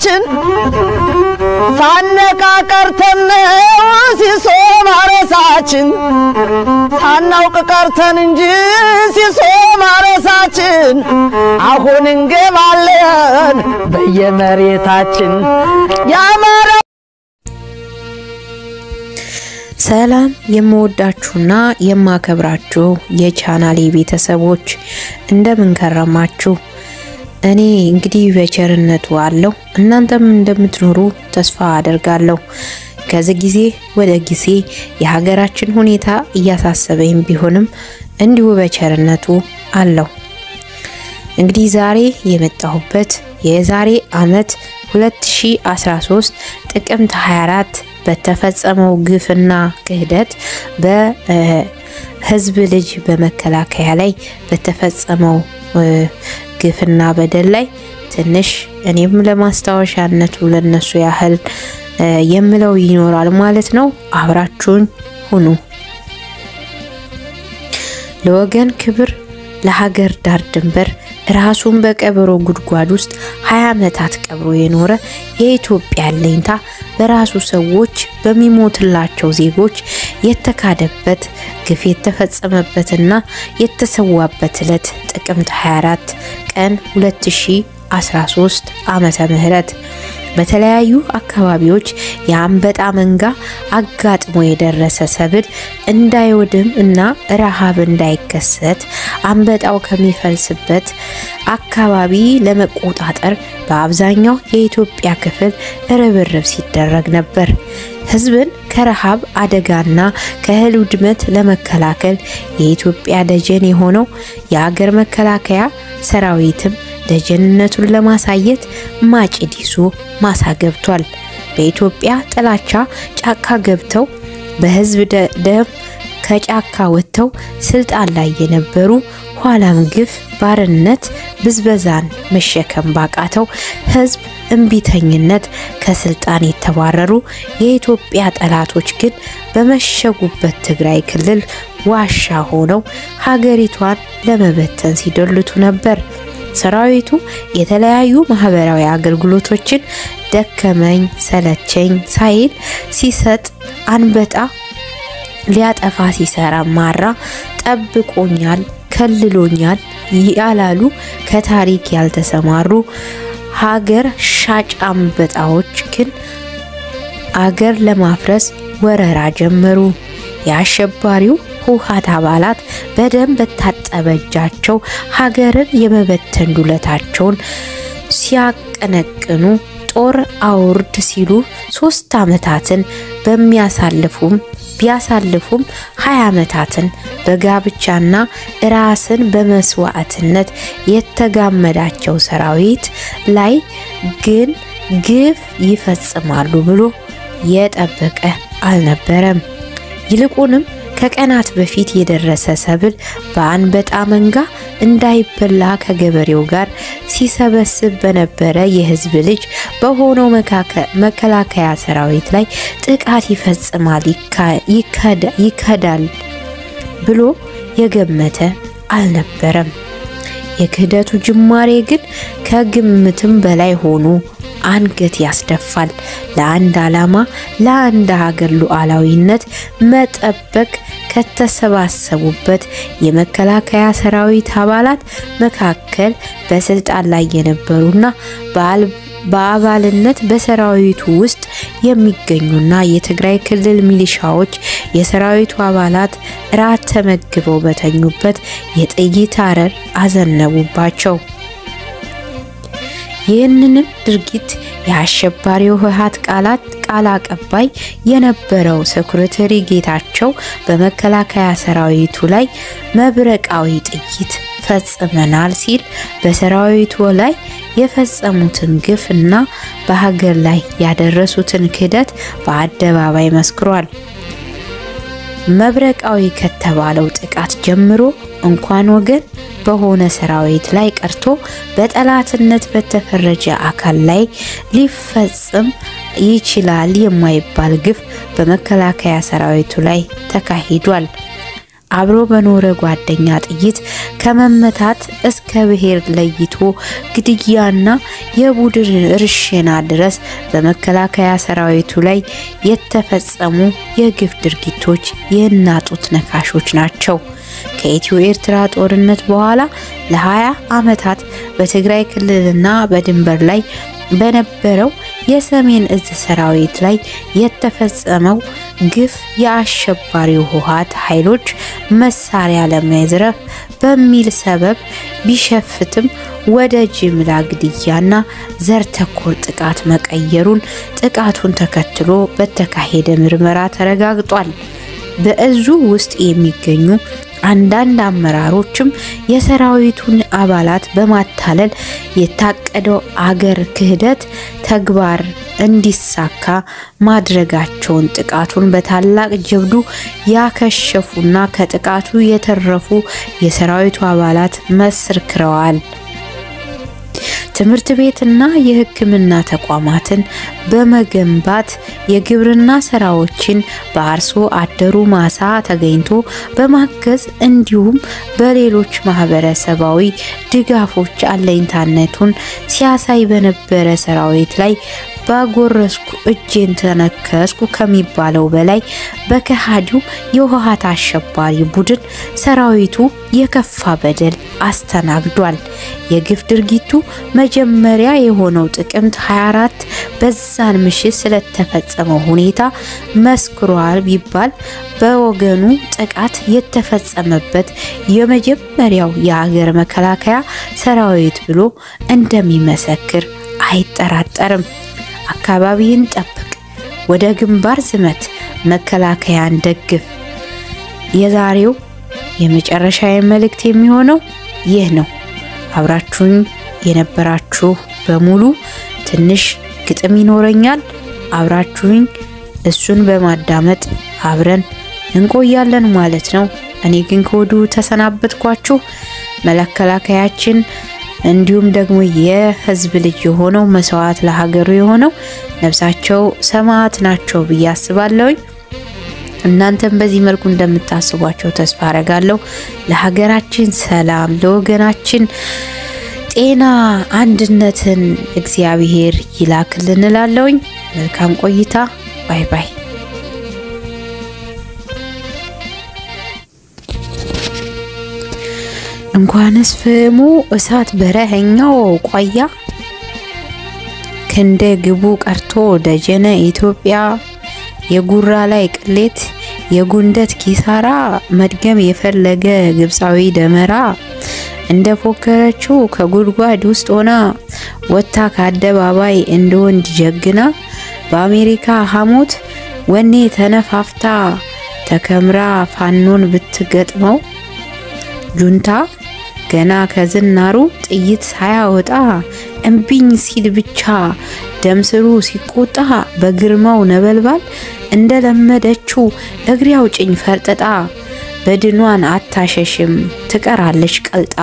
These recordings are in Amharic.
መሬታችን ሳነቃ ቀርተን ሲሶ ማረሳችን ሳናውቅ ቀርተን እንጂ ሲሶ ማረሳችን አሁን እንገባለን በየመሬታችን ያማረ ሰላም የምወዳችሁና የማከብራችሁ የቻናሌ ቤተሰቦች እንደምን ከረማችሁ? እኔ እንግዲህ በቸርነቱ አለው እናንተም እንደምትኖሩ ተስፋ አደርጋለሁ። ከዚህ ጊዜ ወደ ጊዜ የሀገራችን ሁኔታ እያሳሰበኝ ቢሆንም እንዲሁ በቸርነቱ አለው። እንግዲህ ዛሬ የመጣሁበት የዛሬ ዓመት 2013 ጥቅምት 24 በተፈጸመው ግፍና ክህደት በህዝብ ልጅ በመከላከያ ላይ በተፈጸመው ግፍና በደል ላይ ትንሽ እኔም ለማስታወሻነቱ ለነሱ ያህል የምለው ይኖራል ማለት ነው። አብራችሁን ሁኑ። ለወገን ክብር ለሀገር ዳር ድንበር ራሱን በቀበሮ ጉድጓድ ውስጥ 20 ዓመታት ቀብሮ የኖረ የኢትዮጵያ አለኝታ በራሱ ሰዎች በሚሞትላቸው ዜጎች የተካደበት ግፍ የተፈጸመበትና የተሰዋበት ዕለት ጥቅምት 24 ቀን 2013 ዓመተ ምህረት በተለያዩ አካባቢዎች የአንበጣ መንጋ አጋጥሞ የደረሰ ሰብል እንዳይወድም እና ረሃብ እንዳይከሰት አንበጣው ከሚፈልስበት አካባቢ ለመቆጣጠር በአብዛኛው የኢትዮጵያ ክፍል ርብርብ ሲደረግ ነበር። ሕዝብን ከረሃብ አደጋና ከእህል ውድመት ለመከላከል የኢትዮጵያ ደጀን የሆነው የአገር መከላከያ ሰራዊትም ደጀንነቱን ለማሳየት ማጭድ ይዞ ማሳ ገብቷል። በኢትዮጵያ ጥላቻ ጫካ ገብተው በህዝብ ደም ከጫካ ወጥተው ስልጣን ላይ የነበሩ ኋላም ግፍ፣ ባርነት፣ ብዝበዛን መሸከም ባቃተው ህዝብ እምቢተኝነት ከስልጣን የተባረሩ የኢትዮጵያ ጠላቶች ግን በመሸጉበት ትግራይ ክልል ዋሻ ሆነው ሀገሪቷን ለመበተን ሲዶልቱ ነበር። ሰራዊቱ የተለያዩ ማህበራዊ አገልግሎቶችን ደከመኝ ሰለቸኝ ሳይል ሲሰጥ አንበጣ ሊያጠፋ ሲሰራ ማራ ጠብቆኛል፣ ከልሎኛል ያላሉ ከታሪክ ያልተሰማሩ ሀገር ሻጭ አንበጣዎች ግን አገር ለማፍረስ ወረራ ጀመሩ። የአሸባሪው ህወሓት አባላት በደም በታጠበ እጃቸው ሀገርን የመበተን ዱለታቸውን ሲያቀነቅኑ ጦር አውርድ ሲሉ ሶስት ዓመታትን በሚያሳልፉም ቢያሳልፉም ሀያ ዓመታትን በጋብቻና ራስን በመስዋዕትነት የተጋመዳቸው ሰራዊት ላይ ግን ግፍ ይፈጽማሉ ብሎ የጠበቀ አልነበረም። ይልቁንም ከቀናት በፊት የደረሰ ሰብል በአንበጣ መንጋ እንዳይበላ ከገበሬው ጋር ሲሰበስብ በነበረ የህዝብ ልጅ በሆነው መከላከያ ሰራዊት ላይ ጥቃት ይፈጽማል፣ ይከዳል ብሎ የገመተ አልነበረም። የክህደቱ ጅማሬ ግን ከግምትም በላይ ሆኖ አንገት ያስደፋል። ለአንድ ዓላማ ለአንድ ሀገር ሉዓላዊነት መጠበቅ ከተሰባሰቡበት የመከላከያ ሰራዊት አባላት መካከል በስልጣን ላይ የነበሩና በአባልነት በሰራዊቱ ውስጥ የሚገኙና የትግራይ ክልል ሚሊሻዎች የሰራዊቱ አባላት ራት ተመግበው በተኙበት የጥይት አረር አዘነቡባቸው። ይህንንም ድርጊት የአሸባሪው ህወሓት ቃላት ቃል አቀባይ የነበረው ሴኩሪተሪ ጌታቸው በመከላከያ ሰራዊቱ ላይ መብረቃዊ ጥይት ፈጽመናል ሲል በሰራዊቱ ላይ የፈጸሙትን ግፍ እና በሀገር ላይ ያደረሱትን ክህደት በአደባባይ መስክሯል። መብረቃዊ ከተባለው ጥቃት ጀምሮ እንኳን ወገን በሆነ ሰራዊት ላይ ቀርቶ በጠላትነት በተፈረጀ አካል ላይ ሊፈጽም ይችላል የማይባል ግፍ በመከላከያ ሰራዊቱ ላይ ተካሂዷል። አብሮ በኖረ ጓደኛ ጥይት ከመመታት እስከ ብሔር ለይቶ ግድያና የቡድን እርሽና ድረስ በመከላከያ ሰራዊቱ ላይ የተፈጸሙ የግፍ ድርጊቶች የእናጡት ነካሾች ናቸው። ከኢትዮ ኤርትራ ጦርነት በኋላ ለ20 ዓመታት በትግራይ ክልልና በድንበር ላይ በነበረው የሰሜን እዝ ሰራዊት ላይ የተፈጸመው ግፍ የአሸባሪው ህወሓት ኃይሎች መሳሪያ ለመዝረፍ በሚል ሰበብ ቢሸፍትም ወደ ጅምላ ግድያና ዘር ተኮር ጥቃት መቀየሩን ጥቃቱን ተከትሎ በተካሄደ ምርመራ ተረጋግጧል። በእዙ ውስጥ የሚገኙ አንዳንድ አመራሮችም የሰራዊቱን አባላት በማታለል የታቀደው አገር ክህደት ተግባር እንዲሳካ ማድረጋቸውን ጥቃቱን በታላቅ ጀብዱ ያከሸፉና ከጥቃቱ የተረፉ የሰራዊቱ አባላት መስክረዋል። ትምህርት ቤትና የሕክምና ተቋማትን በመገንባት የግብርና ስራዎችን በአርሶ አደሩ ማሳ ተገኝቶ በማገዝ እንዲሁም በሌሎች ማህበረሰባዊ ድጋፎች አለኝታነቱን ሲያሳይ በነበረ ሰራዊት ላይ ባጎረስኩ እጄን ተነከስኩ ከሚባለው በላይ በከሃዲው የህወሓት አሸባሪ ቡድን ሰራዊቱ የከፋ በደል አስተናግዷል። የግፍ ድርጊቱ መጀመሪያ የሆነው ጥቅምት 24 በዛን ምሽት ስለተፈጸመው ሁኔታ መስክሯል ቢባል በወገኑ ጥቃት የተፈጸመበት የመጀመሪያው የሀገር መከላከያ ሰራዊት ብሎ እንደሚመሰክር አይጠራጠርም። አካባቢህን ጠብቅ፣ ወደ ግንባር ዝመት፣ መከላከያን ደግፍ። የዛሬው የመጨረሻ መልእክት የሚሆነው ይህ ነው። አብራችሁኝ የነበራችሁ በሙሉ ትንሽ ግጥም ይኖረኛል። አብራችሁኝ እሱን በማዳመጥ አብረን እንቆያለን ማለት ነው። እኔ ግን ከወዲሁ ተሰናበትኳችሁ። መከላከያችን እንዲሁም ደግሞ የህዝብ ልጅ የሆነው መስዋዕት ለሀገሩ የሆነው ነፍሳቸው ሰማዕት ናቸው ብዬ አስባለሁኝ። እናንተም በዚህ መልኩ እንደምታስቧቸው ተስፋ አረጋለሁ። ለሀገራችን ሰላም፣ ለወገናችን ጤና፣ አንድነትን እግዚአብሔር ይላክልን እላለሁኝ። መልካም ቆይታ። ባይ ባይ። እንኳንስ ፍሙ እሳት በረኸኛው ቋያ ክንደ ግቡ ቀርቶ ደጀነ ኢትዮጵያ የጉራ ላይ ቅሌት የጉንደት ኪሳራ መድገም የፈለገ ግብፃዊ ደመራ እንደ ፎከረችው ከጉድጓድ ውስጥ ሆና ወጥታ ከአደባባይ እንደ ወንድ ጀግና በአሜሪካ ሐሞት ወኔ ተነፋፍታ ተከምራ ፋኖን ብትገጥመው ጁንታ ገና ከዝናሩ ጥይት ሳያወጣ እምቢኝ ሲል ብቻ ደምስሩ ሲቆጣ በግርማው ነበልባል እንደለመደችው እግሬ አውጭኝ ፈርጥጣ በድኗን አታሸሽም ትቀራለች ቀልጣ።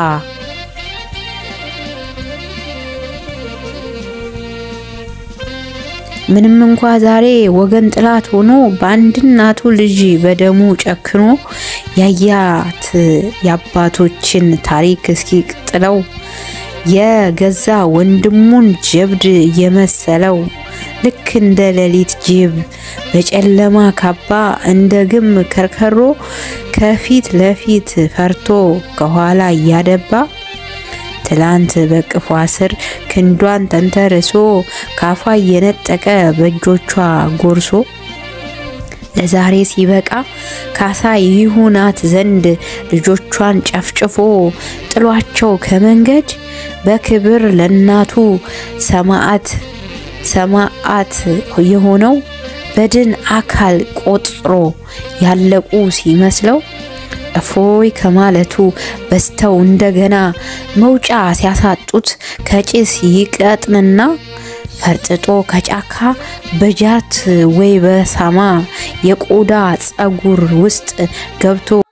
ምንም እንኳ ዛሬ ወገን ጥላት ሆኖ በአንድ እናቱ ልጅ በደሙ ጨክኖ ያያት የአባቶችን ታሪክ እስኪ ጥለው የገዛ ወንድሙን ጀብድ የመሰለው ልክ እንደ ሌሊት ጅብ በጨለማ ካባ እንደ ግም ከርከሮ ከፊት ለፊት ፈርቶ ከኋላ እያደባ ትላንት በቅፏ ስር ክንዷን ተንተርሶ ካፏ እየነጠቀ በእጆቿ ጎርሶ ለዛሬ ሲበቃ ካሳ ይሁናት ዘንድ ልጆቿን ጨፍጭፎ ጥሏቸው ከመንገድ በክብር ለናቱ ሰማዕት ሰማዕት የሆነው በድን አካል ቆጥሮ ያለቁ ሲመስለው እፎይ ከማለቱ በስተው እንደገና መውጫ ሲያሳጡት ከጭስ ይቀጥንና ፈርጥጦ ከጫካ በጃርት ወይ በሳማ የቆዳ ጸጉር ውስጥ ገብቶ